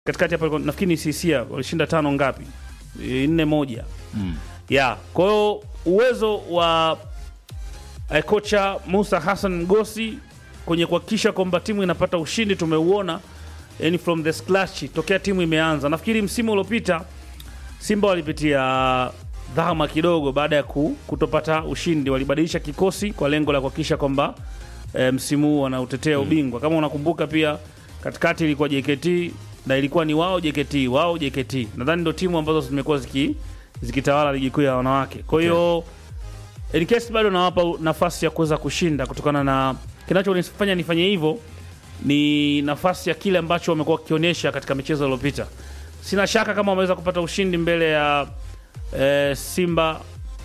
katikati hapa nafikiri ni Sisia walishinda tano ngapi? E, nne moja. Mm. Yeah. Kwa hiyo uwezo wa eh, kocha Musa Hassan Mgosi kwenye kuhakikisha kwamba timu inapata ushindi tumeuona yani from the scratch tokea timu imeanza. Nafikiri msimu uliopita Simba walipitia dhama kidogo baada ya ku, kutopata ushindi, walibadilisha kikosi kwa lengo la kuhakikisha kwamba e, msimu huu wanautetea ubingwa. Kama unakumbuka pia katikati ilikuwa JKT na ilikuwa ni wao JKT, wao JKT. Nadhani ndio timu ambazo zimekuwa ziki zikitawala ligi kuu ya wanawake. Kwa hiyo in case bado nawapa nafasi ya kuweza kushinda kutokana na kinachonifanya nifanye hivyo ni nafasi ya kile ambacho wamekuwa wakionyesha katika michezo iliyopita. Sina shaka kama wameweza kupata ushindi mbele ya eh, Simba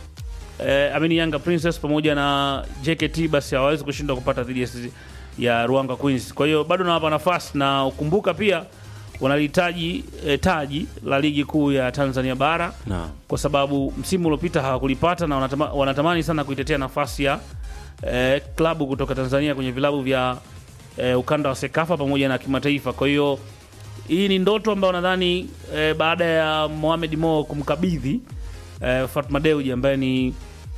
eh, amini Yanga Princess pamoja na JKT, basi hawawezi kushindwa kupata dhidi ya, ya Ruanga Queens. Kwa hiyo bado nawapa nafasi, na ukumbuka pia wanalihitaji eh, taji la ligi kuu ya Tanzania bara Naam. kwa sababu msimu uliopita hawakulipata na wanatama, wanatamani sana kuitetea nafasi ya eh, klabu kutoka Tanzania kwenye vilabu vya eh, ukanda wa Sekafa pamoja na kimataifa. Kwa hiyo hii ni ndoto ambayo nadhani eh, baada ya Mohamed Mo kumkabidhi eh, Fatma Dewji ambaye ni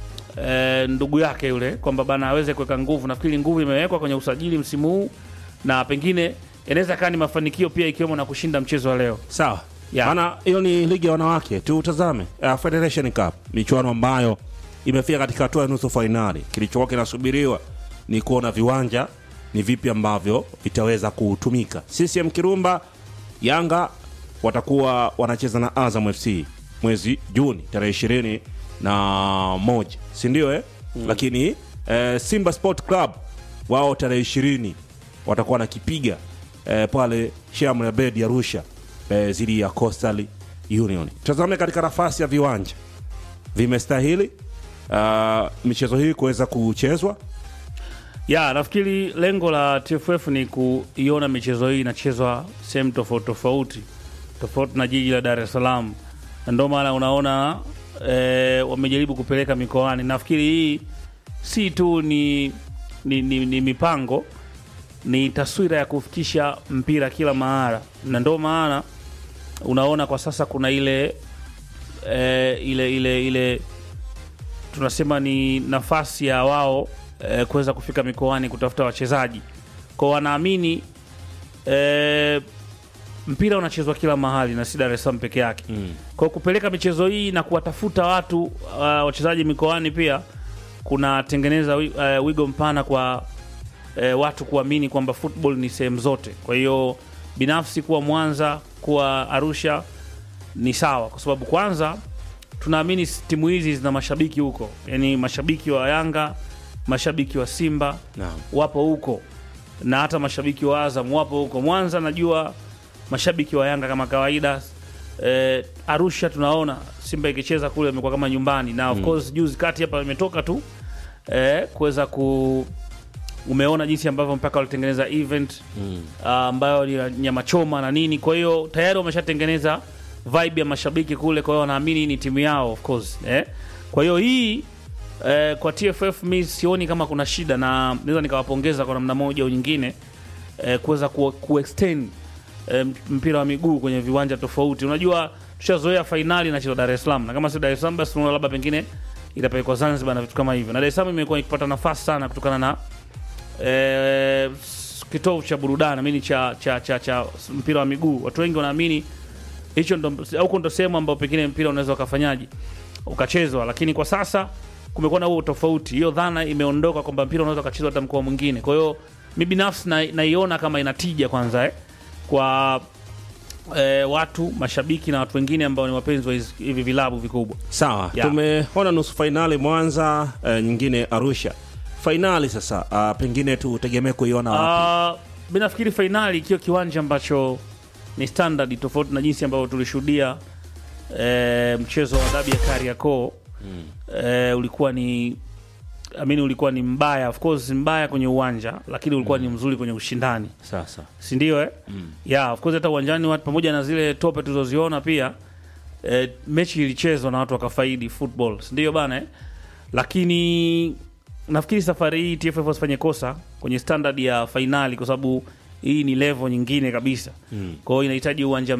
eh, ndugu yake yule kwamba bana aweze kuweka nguvu. Nafikiri nguvu imewekwa kwenye usajili msimu huu na pengine inaweza kaa ni mafanikio pia ikiwemo na kushinda mchezo wa leo. Sawa. Yeah. Maana hiyo ni ligi ya wanawake. Tutazame uh, Federation Cup, michuano ambayo imefika katika hatua ya nusu fainali. Kilichokuwa kinasubiriwa ni kuona viwanja ni vipi ambavyo vitaweza kutumika. CCM Kirumba, Yanga watakuwa wanacheza na Azam FC mwezi Juni tarehe ishirini na moja, si ndio eh? Lakini eh, Simba Sport Club wao tarehe ishirini watakuwa wanakipiga eh, pale Sheikh Abed Arusha eh, zidi ya Coastal Union. Tazame katika nafasi ya viwanja vimestahili uh, michezo hii kuweza kuchezwa. Ya, nafikiri lengo la TFF ni kuiona michezo hii inachezwa sehemu tofauti tofauti tofauti na jiji la Dar es Salaam, na ndio maana unaona e, wamejaribu kupeleka mikoani. Nafikiri hii si tu ni, ni, ni, ni mipango, ni taswira ya kufikisha mpira kila mahala, na ndio maana unaona kwa sasa kuna ile e, ile ile ile tunasema ni nafasi ya wao eh, kuweza kufika mikoani kutafuta wachezaji kwao. Wanaamini eh, mpira unachezwa kila mahali na si Dar es Salaam peke yake Mm. kwa kupeleka michezo hii na kuwatafuta watu uh, wachezaji mikoani pia kunatengeneza wi- uh, wigo mpana kwa uh, watu kuamini kwamba football ni sehemu zote. Kwa hiyo binafsi kuwa Mwanza, kuwa Arusha ni sawa, kwa sababu kwanza tunaamini s- timu hizi zina mashabiki huko, yaani mashabiki wa Yanga, mashabiki wa Simba Naam. wapo huko na hata mashabiki wa Azam wapo huko. Mwanza najua mashabiki wa Yanga kama kawaida. Eh, Arusha tunaona Simba ikicheza kule imekuwa kama nyumbani, na of course juzi kati hapa imetoka tu eh, kuweza ku umeona jinsi ambavyo mpaka walitengeneza event Mm. ah, ambayo ni ya nyama choma na nini. Kwa hiyo tayari wameshatengeneza vibe ya mashabiki kule, kwa hiyo wanaamini ni timu yao of course eh. Kwa hiyo hii eh, kwa TFF mi sioni kama kuna shida, na naweza nikawapongeza kwa namna moja au nyingine eh, kuweza ku, kuextend eh, mpira wa miguu kwenye viwanja tofauti. Unajua tushazoea fainali inachezwa Dar es Salaam, na kama si Dar es Salaam basi tunaona labda pengine itapelekwa Zanzibar na vitu kama hivyo, na Dar es Salaam imekuwa ikipata nafasi sana kutokana na eh, s- kitovu cha burudani amini cha, cha, cha, cha mpira wa miguu. Watu wengi wanaamini hicho ndo huko ndo sehemu ambayo pengine mpira unaweza ukafanyaje ukachezwa, lakini kwa sasa kumekuwa na huo tofauti. Hiyo dhana imeondoka kwamba mpira unaweza ukachezwa hata mkoa mwingine. Kwa hiyo mi binafsi na- naiona kama inatija kwanza eh, kwa eh, watu mashabiki na watu wengine ambao ni wapenzi wa hizi- hivi vilabu vikubwa. Sawa, Yeah. tumeona nusu fainali Mwanza, eh, nyingine Arusha. Fainali sasa, ah, pengine tutegemee kuiona wapi? Uh, mi nafikiri fainali ikiwa kiwanja ambacho ni standard tofauti na jinsi ambavyo tulishuhudia eh, mchezo wa dabi ya Kariakoo eh, ulikuwa ni amini ulikuwa ni mbaya, of course mbaya kwenye uwanja, lakini ulikuwa ni mzuri kwenye ushindani, Sasa si ndio? Eh? Yeah, of course hata uwanjani watu pamoja na zile tope tulizoziona pia eh, mechi ilichezwa na watu wakafaidi football, si ndio bana eh? Lakini nafikiri safari hii TFF wasifanye kosa kwenye standard ya fainali, kwa sababu hii ni level nyingine kabisa. Kwa hiyo inahitaji uwanja